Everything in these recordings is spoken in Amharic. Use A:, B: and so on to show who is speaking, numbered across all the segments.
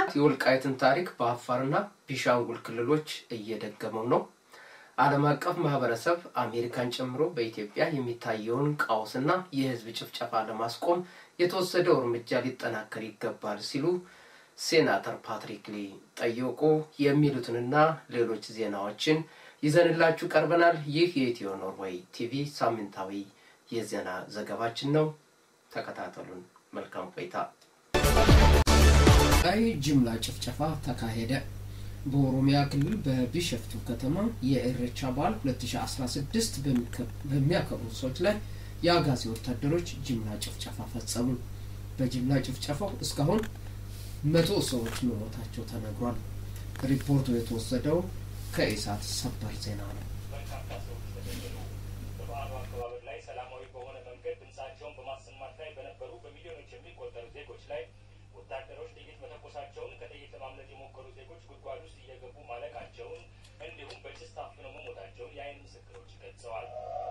A: የወልቃይትን ታሪክ በአፋርና ቢሻንጉል ክልሎች እየደገመው ነው። ዓለም አቀፍ ማህበረሰብ አሜሪካን ጨምሮ በኢትዮጵያ የሚታየውን ቀውስና የህዝብ ጭፍጨፋ ለማስቆም የተወሰደው እርምጃ ሊጠናከር ይገባል ሲሉ ሴናተር ፓትሪክ ሊ ጠየቁ። የሚሉትንና ሌሎች ዜናዎችን ይዘንላችሁ ቀርበናል። ይህ የኢትዮ ኖርዌይ ቲቪ ሳምንታዊ የዜና ዘገባችን ነው። ተከታተሉን። መልካም ቆይታ። ቀይ ጅምላ ጭፍጨፋ ተካሄደ። በኦሮሚያ ክልል በቢሸፍቱ ከተማ የኢሬቻ በዓል 2016 በሚያከብሩ ሰዎች ላይ የአጋዚ ወታደሮች ጅምላ ጭፍጨፋ ፈጸሙ። በጅምላ ጭፍጨፋው እስካሁን መቶ ሰዎች መሞታቸው ተነግሯል። ሪፖርቱ የተወሰደው ከኢሳት ሰበር ዜና ነው።
B: በርካታ ሰዎች ተገደሉ። በበዓሉ አከባበር ላይ ሰላማዊ በሆነ መንገድ ድምጻቸውን በማሰማት ላይ በነበሩ በሚሊዮኖች የሚቆጠሩ ዜጎች ላይ ወታደሮች ጥይት መተኮሳቸውን፣ ከጥይት ለማምለጥ የሞከሩ ዜጎች ጉድጓድ ውስጥ እየገቡ ማለቃቸውን እንዲሁም በጭስ ታፍነው መሞታቸውን የዓይን ምስክሮች ገልጸዋል።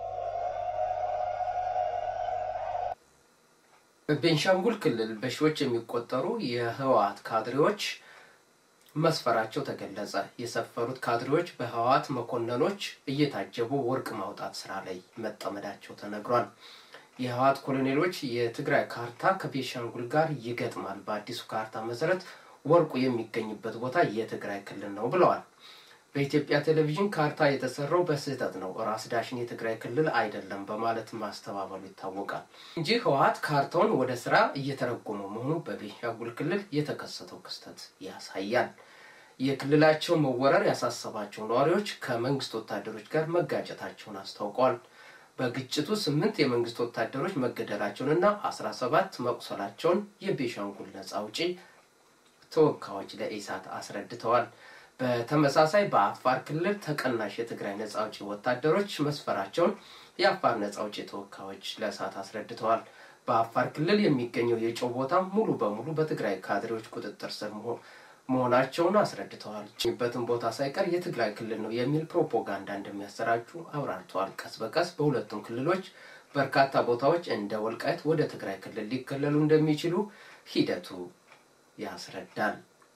A: በቤንሻንጉል ክልል በሺዎች የሚቆጠሩ የህወሓት ካድሬዎች መስፈራቸው ተገለጸ። የሰፈሩት ካድሬዎች በህወሓት መኮንኖች እየታጀቡ ወርቅ ማውጣት ስራ ላይ መጠመዳቸው ተነግሯል። የህወሓት ኮሎኔሎች የትግራይ ካርታ ከቤንሻንጉል ጋር ይገጥማል፣ በአዲሱ ካርታ መሰረት ወርቁ የሚገኝበት ቦታ የትግራይ ክልል ነው ብለዋል። በኢትዮጵያ ቴሌቪዥን ካርታ የተሰራው በስህተት ነው፣ ራስ ዳሽን የትግራይ ክልል አይደለም በማለት ማስተባበሉ ይታወቃል እንጂ ህወሓት ካርታውን ወደ ስራ እየተረጎመ መሆኑ በቤንሻንጉል ክልል የተከሰተው ክስተት ያሳያል። የክልላቸው መወረር ያሳሰባቸው ነዋሪዎች ከመንግስት ወታደሮች ጋር መጋጨታቸውን አስታውቀዋል። በግጭቱ ስምንት የመንግስት ወታደሮች መገደላቸውንና አስራ ሰባት መቁሰላቸውን የቤንሻንጉል ነጻ አውጪ ተወካዮች ለኢሳት አስረድተዋል። በተመሳሳይ በአፋር ክልል ተቀናሽ የትግራይ ነጻ አውጪ ወታደሮች መስፈራቸውን የአፋር ነጻ አውጪ ተወካዮች ለእሳት አስረድተዋል። በአፋር ክልል የሚገኘው የጨው ቦታ ሙሉ በሙሉ በትግራይ ካድሬዎች ቁጥጥር ስር መሆናቸውን አስረድተዋል። በትን ቦታ ሳይቀር የትግራይ ክልል ነው የሚል ፕሮፓጋንዳ እንደሚያሰራጩ አብራርተዋል። ቀስ በቀስ በሁለቱም ክልሎች በርካታ ቦታዎች እንደ ወልቃይት ወደ ትግራይ ክልል ሊከለሉ እንደሚችሉ ሂደቱ ያስረዳል።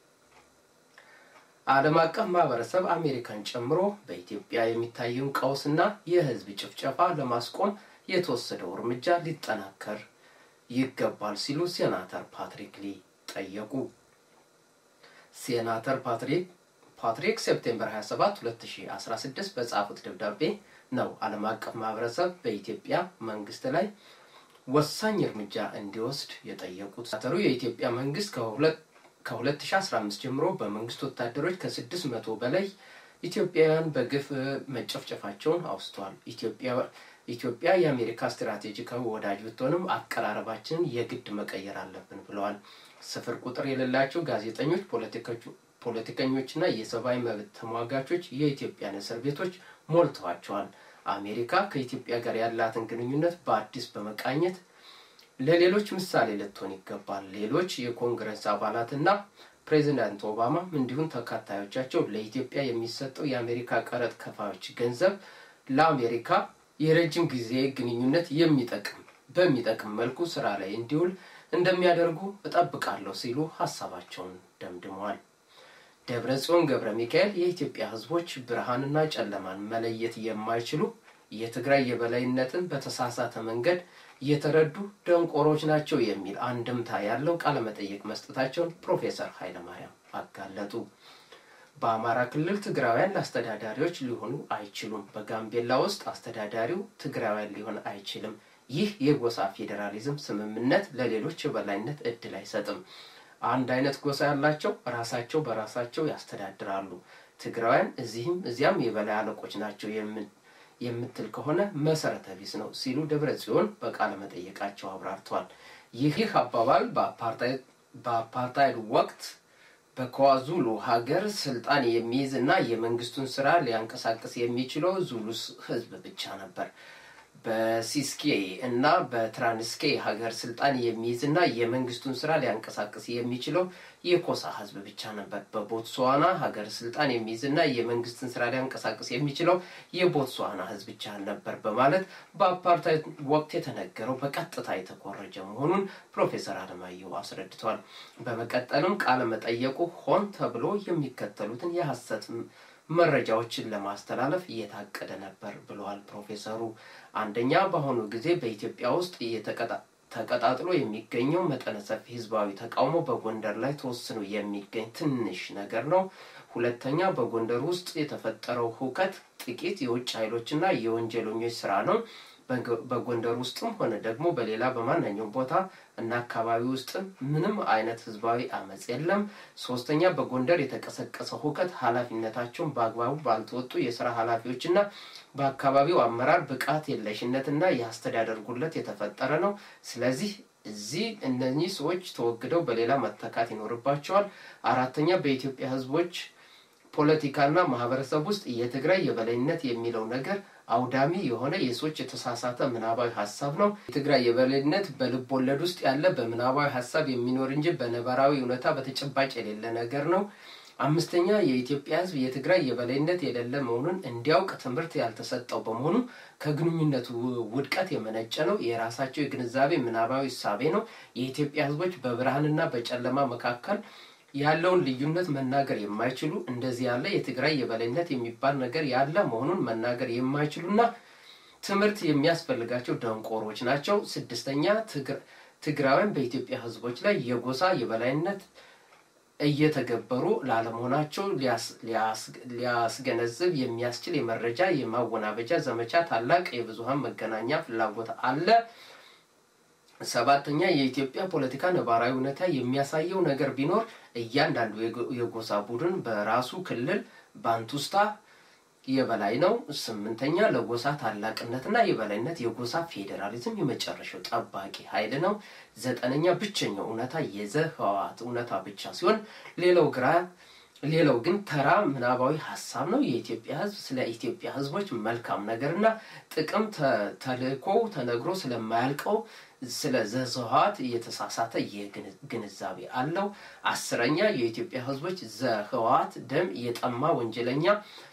A: ዓለም አቀፍ ማህበረሰብ አሜሪካን ጨምሮ በኢትዮጵያ የሚታየውን ቀውስና የህዝብ ጭፍጨፋ ለማስቆም የተወሰደው እርምጃ ሊጠናከር ይገባል ሲሉ ሴናተር ፓትሪክ ሊ ጠየቁ። ሴናተር ፓትሪክ ፓትሪክ ሴፕቴምበር 27 2016 በጻፉት ደብዳቤ ነው ዓለም አቀፍ ማህበረሰብ በኢትዮጵያ መንግስት ላይ ወሳኝ እርምጃ እንዲወስድ የጠየቁት። ሴናተሩ የኢትዮጵያ መንግስት ከሁለት ከ2015 ጀምሮ በመንግስት ወታደሮች ከ600 በላይ ኢትዮጵያውያን በግፍ መጨፍጨፋቸውን አውስተዋል። ኢትዮጵያ የአሜሪካ ስትራቴጂካዊ ወዳጅ ብትሆንም አቀራረባችንን የግድ መቀየር አለብን ብለዋል። ስፍር ቁጥር የሌላቸው ጋዜጠኞች፣ ፖለቲከኞችና የሰብአዊ መብት ተሟጋቾች የኢትዮጵያን እስር ቤቶች ሞልተዋቸዋል። አሜሪካ ከኢትዮጵያ ጋር ያላትን ግንኙነት በአዲስ በመቃኘት ለሌሎች ምሳሌ ልትሆን ይገባል። ሌሎች የኮንግረስ አባላትና ፕሬዚዳንት ኦባማ እንዲሁም ተከታዮቻቸው ለኢትዮጵያ የሚሰጠው የአሜሪካ ቀረጥ ከፋዮች ገንዘብ ለአሜሪካ የረጅም ጊዜ ግንኙነት የሚጠቅም በሚጠቅም መልኩ ስራ ላይ እንዲውል እንደሚያደርጉ እጠብቃለሁ ሲሉ ሀሳባቸውን ደምድመዋል። ደብረ ጽዮን ገብረ ሚካኤል የኢትዮጵያ ሕዝቦች ብርሃንና ጨለማን መለየት የማይችሉ የትግራይ የበላይነትን በተሳሳተ መንገድ የተረዱ ደንቆሮች ናቸው የሚል አንድምታ ያለው ቃለመጠይቅ መስጠታቸውን ፕሮፌሰር ኃይለማርያም አጋለጡ። በአማራ ክልል ትግራውያን አስተዳዳሪዎች ሊሆኑ አይችሉም። በጋምቤላ ውስጥ አስተዳዳሪው ትግራውያን ሊሆን አይችልም። ይህ የጎሳ ፌዴራሊዝም ስምምነት ለሌሎች የበላይነት እድል አይሰጥም። አንድ አይነት ጎሳ ያላቸው ራሳቸው በራሳቸው ያስተዳድራሉ። ትግራውያን እዚህም እዚያም የበላይ አለቆች ናቸው የምትል ከሆነ መሰረተ ቢስ ነው ሲሉ ደብረ ጽዮን በቃለ መጠየቃቸው አብራርተዋል። ይህ አባባል በአፓርታይድ ወቅት በኳዙሉ ሀገር ስልጣን የሚይዝ እና የመንግስቱን ስራ ሊያንቀሳቅስ የሚችለው ዙሉ ህዝብ ብቻ ነበር። በሲስኬ እና በትራንስኬ ሀገር ስልጣን የሚይዝና የመንግስቱን ስራ ሊያንቀሳቅስ የሚችለው የኮሳ ህዝብ ብቻ ነበር። በቦትስዋና ሀገር ስልጣን የሚይዝና የመንግስትን ስራ ሊያንቀሳቅስ የሚችለው የቦትስዋና ህዝብ ብቻ ነበር በማለት በአፓርታይድ ወቅት የተነገረው በቀጥታ የተኮረጀ መሆኑን ፕሮፌሰር አለማየሁ አስረድተዋል። በመቀጠልም ቃለ መጠየቁ ሆን ተብሎ የሚከተሉትን የሐሰት መረጃዎችን ለማስተላለፍ እየታቀደ ነበር ብለዋል ፕሮፌሰሩ። አንደኛ፣ በአሁኑ ጊዜ በኢትዮጵያ ውስጥ ተቀጣጥሎ የሚገኘው መጠነ ሰፊ ህዝባዊ ተቃውሞ በጎንደር ላይ ተወስኖ የሚገኝ ትንሽ ነገር ነው። ሁለተኛ፣ በጎንደር ውስጥ የተፈጠረው ሁከት ጥቂት የውጭ ኃይሎችና የወንጀለኞች ስራ ነው። በጎንደር ውስጥም ሆነ ደግሞ በሌላ በማንኛውም ቦታ እና አካባቢ ውስጥ ምንም አይነት ህዝባዊ አመፅ የለም። ሶስተኛ በጎንደር የተቀሰቀሰው ሁከት ኃላፊነታቸውን በአግባቡ ባልተወጡ የስራ ኃላፊዎችና በአካባቢው አመራር ብቃት የለሽነትና የአስተዳደር ጉድለት የተፈጠረ ነው። ስለዚህ እዚህ እነኚህ ሰዎች ተወግደው በሌላ መተካት ይኖርባቸዋል። አራተኛ በኢትዮጵያ ህዝቦች ፖለቲካና ማህበረሰብ ውስጥ የትግራይ የበላይነት የሚለው ነገር አውዳሚ የሆነ የሰዎች የተሳሳተ ምናባዊ ሀሳብ ነው። የትግራይ የበላይነት በልብ ወለድ ውስጥ ያለ በምናባዊ ሀሳብ የሚኖር እንጂ በነባራዊ እውነታ በተጨባጭ የሌለ ነገር ነው። አምስተኛ የኢትዮጵያ ህዝብ የትግራይ የበላይነት የሌለ መሆኑን እንዲያውቅ ትምህርት ያልተሰጠው በመሆኑ ከግንኙነቱ ውድቀት የመነጨ ነው። የራሳቸው የግንዛቤ ምናባዊ እሳቤ ነው። የኢትዮጵያ ህዝቦች በብርሃንና በጨለማ መካከል ያለውን ልዩነት መናገር የማይችሉ እንደዚህ ያለ የትግራይ የበላይነት የሚባል ነገር ያለ መሆኑን መናገር የማይችሉና ትምህርት የሚያስፈልጋቸው ደንቆሮች ናቸው። ስድስተኛ ትግራውያን በኢትዮጵያ ህዝቦች ላይ የጎሳ የበላይነት እየተገበሩ ላለመሆናቸው ሊያስገነዝብ የሚያስችል የመረጃ የማወናበጃ ዘመቻ ታላቅ የብዙሀን መገናኛ ፍላጎት አለ። ሰባተኛ የኢትዮጵያ ፖለቲካ ነባራዊ ሁኔታ የሚያሳየው ነገር ቢኖር እያንዳንዱ የጎሳ ቡድን በራሱ ክልል ባንቱስታ የበላይ ነው። ስምንተኛ ለጎሳ ታላቅነትና የበላይነት የጎሳ ፌዴራሊዝም የመጨረሻው ጠባቂ ኃይል ነው። ዘጠነኛ ብቸኛው እውነታ የዘ ህወሓት እውነታ ብቻ ሲሆን ሌላው ግራ ሌላው ግን ተራ ምናባዊ ሀሳብ ነው። የኢትዮጵያ ህዝብ ስለ ኢትዮጵያ ህዝቦች መልካም ነገርና ጥቅም ተልእኮ ተነግሮ ስለማያልቀው ስለ ዘህወሓት የተሳሳተ ግንዛቤ አለው። አስረኛ የኢትዮጵያ ህዝቦች ዘህወሓት ደም የጠማ ወንጀለኛ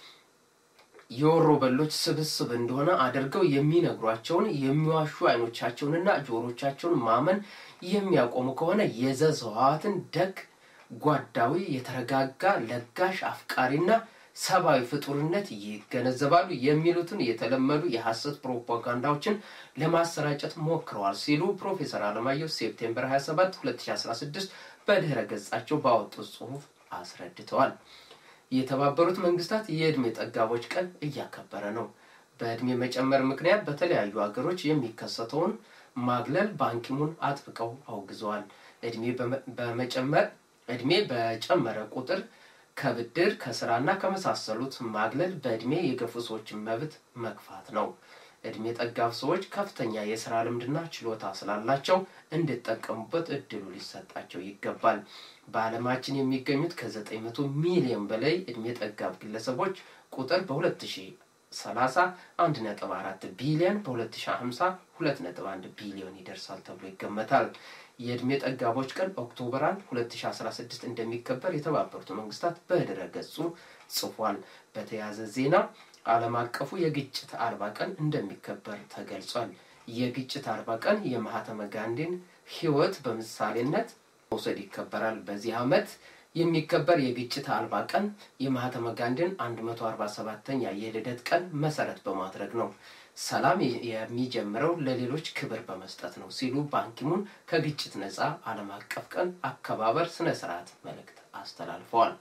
A: የወሮ በሎች ስብስብ እንደሆነ አድርገው የሚነግሯቸውን የሚዋሹ አይኖቻቸውንና ጆሮቻቸውን ማመን የሚያቆሙ ከሆነ የዘህወሓትን ደግ ጓዳዊ የተረጋጋ ለጋሽ አፍቃሪና ሰብአዊ ፍጡርነት ይገነዘባሉ የሚሉትን የተለመዱ የሐሰት ፕሮፓጋንዳዎችን ለማሰራጨት ሞክረዋል ሲሉ ፕሮፌሰር አለማየሁ ሴፕቴምበር 27 2016 በድህረ ገጻቸው ባወጡት ጽሁፍ አስረድተዋል። የተባበሩት መንግስታት የዕድሜ ጠጋቦች ቀን እያከበረ ነው። በዕድሜ መጨመር ምክንያት በተለያዩ ሀገሮች የሚከሰተውን ማግለል ባንኪሙን አጥብቀው አውግዘዋል። ዕድሜ በመጨመር ዕድሜ በጨመረ ቁጥር ከብድር ከስራና ከመሳሰሉት ማግለል በዕድሜ የገፉ ሰዎችን መብት መግፋት ነው። ዕድሜ ጠጋብ ሰዎች ከፍተኛ የስራ ልምድና ችሎታ ስላላቸው እንዲጠቀሙበት እድሉ ሊሰጣቸው ይገባል። በዓለማችን የሚገኙት ከዘጠኝ መቶ ሚሊዮን በላይ ዕድሜ ጠጋብ ግለሰቦች ቁጥር በ2030 አንድ ነጥብ አራት ቢሊዮን በ2050 ሁለት ነጥብ አንድ ቢሊዮን ይደርሳል ተብሎ ይገመታል። የዕድሜ ጠጋቦች ቀን ኦክቶበር 1 2016 እንደሚከበር የተባበሩት መንግስታት በድረ ገጹ ጽፏል። በተያያዘ ዜና ዓለም አቀፉ የግጭት አርባ ቀን እንደሚከበር ተገልጿል። የግጭት አርባ ቀን የማህተመ ጋንዲን ህይወት በምሳሌነት መውሰድ ይከበራል። በዚህ ዓመት የሚከበር የግጭት አልባ ቀን የማህተመ ጋንዲን 147ኛ የልደት ቀን መሰረት በማድረግ ነው። ሰላም የሚጀምረው ለሌሎች ክብር በመስጠት ነው ሲሉ ባንኪሙን ከግጭት ነፃ ዓለም አቀፍ ቀን አከባበር ስነ ስርዓት መልእክት አስተላልፈዋል።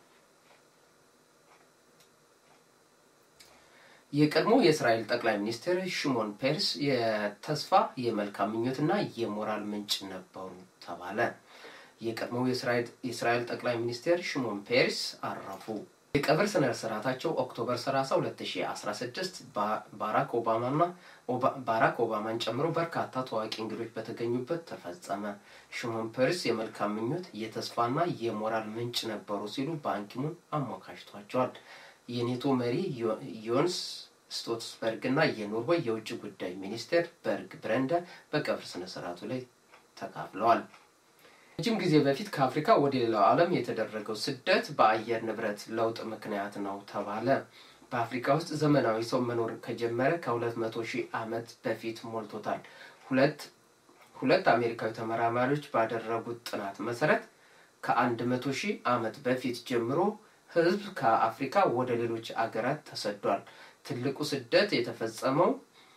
A: የቀድሞ የእስራኤል ጠቅላይ ሚኒስትር ሽሞን ፔርስ የተስፋ የመልካም ምኞትና የሞራል ምንጭ ነበሩ ተባለ። የቀድሞው የእስራኤል ጠቅላይ ሚኒስትር ሽሞን ፔርስ አረፉ። የቀብር ስነ ስርዓታቸው ኦክቶበር 30 2016 ባራክ ኦባማና ባራክ ኦባማን ጨምሮ በርካታ ታዋቂ እንግዶች በተገኙበት ተፈጸመ። ሽሞን ፔርስ የመልካም ምኞት የተስፋና የሞራል ምንጭ ነበሩ ሲሉ ባንኪሙን አሞካሽቷቸዋል። የኔቶ መሪ ዮንስ ስቶትስበርግ እና የኖርዌይ የውጭ ጉዳይ ሚኒስቴር በርግ ብረንደ በቀብር ስነ ስርዓቱ ላይ ተካፍለዋል። ረጅም ጊዜ በፊት ከአፍሪካ ወደ ሌላው ዓለም የተደረገው ስደት በአየር ንብረት ለውጥ ምክንያት ነው ተባለ። በአፍሪካ ውስጥ ዘመናዊ ሰው መኖር ከጀመረ ከሁለት መቶ ሺህ ዓመት በፊት ሞልቶታል። ሁለት ሁለት አሜሪካዊ ተመራማሪዎች ባደረጉት ጥናት መሰረት ከአንድ መቶ ሺህ ዓመት በፊት ጀምሮ ህዝብ ከአፍሪካ ወደ ሌሎች አገራት ተሰዷል። ትልቁ ስደት የተፈጸመው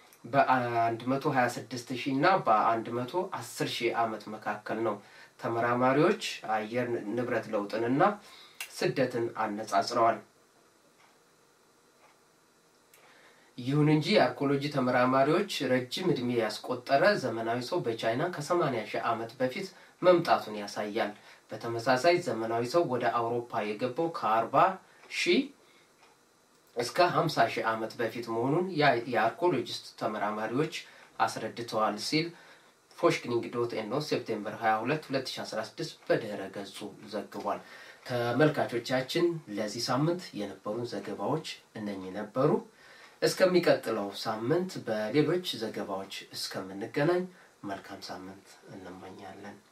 A: በ126 ሺህ እና በ110 ሺህ ዓመት መካከል ነው። ተመራማሪዎች አየር ንብረት ለውጥንና ስደትን አነጻጽረዋል። ይሁን እንጂ የአርኮሎጂ ተመራማሪዎች ረጅም ዕድሜ ያስቆጠረ ዘመናዊ ሰው በቻይና ከ80 ሺህ ዓመት በፊት መምጣቱን ያሳያል። በተመሳሳይ ዘመናዊ ሰው ወደ አውሮፓ የገባው ከ40 ሺህ እስከ 50 ሺህ ዓመት በፊት መሆኑን የአርኮሎጂስት ተመራማሪዎች አስረድተዋል ሲል ፎሽክኒንግ ዶት ኤኖ ሴፕቴምበር 22 2016 በድህረ ገጹ ዘግቧል። ተመልካቾቻችን ለዚህ ሳምንት የነበሩን ዘገባዎች እነኚህ ነበሩ። እስከሚቀጥለው ሳምንት በሌሎች ዘገባዎች እስከምንገናኝ መልካም ሳምንት እንመኛለን።